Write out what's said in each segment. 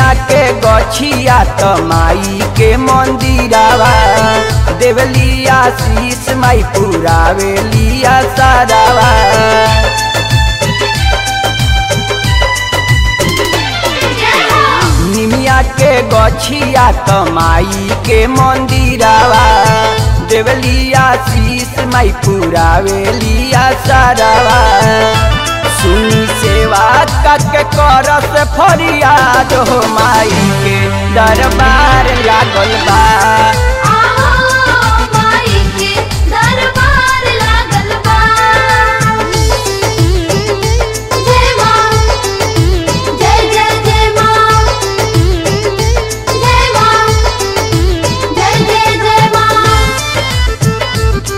निमिया के गछिया त माई के मंदिरावा देवलिया शीश माई पुरावेलिया सारावा निमिया के गछिया त माई के मंदिरावा देवलिया शीश माई पुरावेलिया सारावा सुनी सेवा कके करस फरियाद हो माई के दरबार लागल बा आहो माई के दरबार लागल बा जय मां जय जय जय मां जय मां जय जय जय मां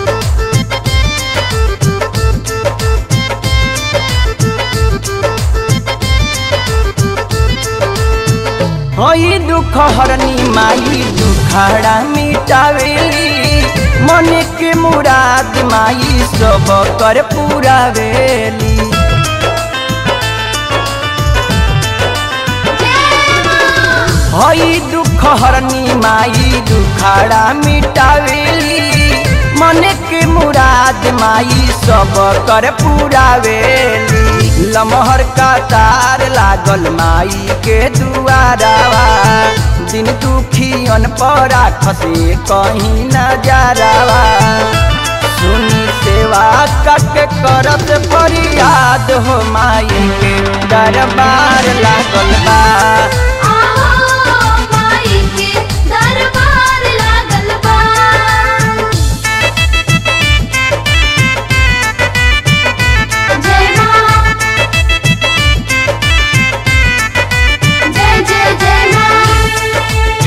हई दुख हरनी माई दुखाड़ा मिटावेली मन के मुराद माई सब कर पुरावेली हई दुख हरनी माई दुखाड़ा मिटावेली मन के मुराद माई सब कर पुरावेली लमहर का तार लागल माई के दुआरावा दिन दुखियन पर खसे कहीं नजारावा सुनी सेवा कट करत फरियाद हो माई के दरबार लागल बा आहो माई के दरबार लागल बा जय मां जय जय जय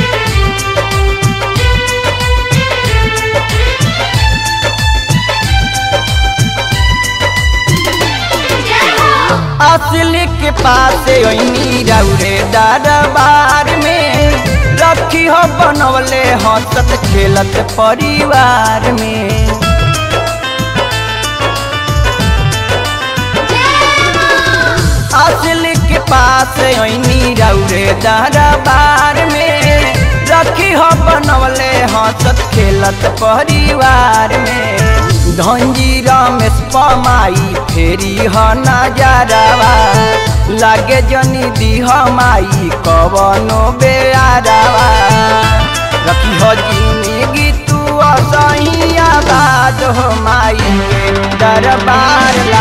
मां असली के पास ओइनी रौरे दरबार में रखी हो बनवले हंसत खेलत परिवार में असली के पास ओइनी रौरे दरबार में रखी हो बनवले हंसत खेलत परिवार में धंजी रमेश पमाई फेरी ह नजरवा लागे जनी दीह माई कवनो बेआरवा रखी हो जिंदगी तू असही आबाद हो माई के दरबार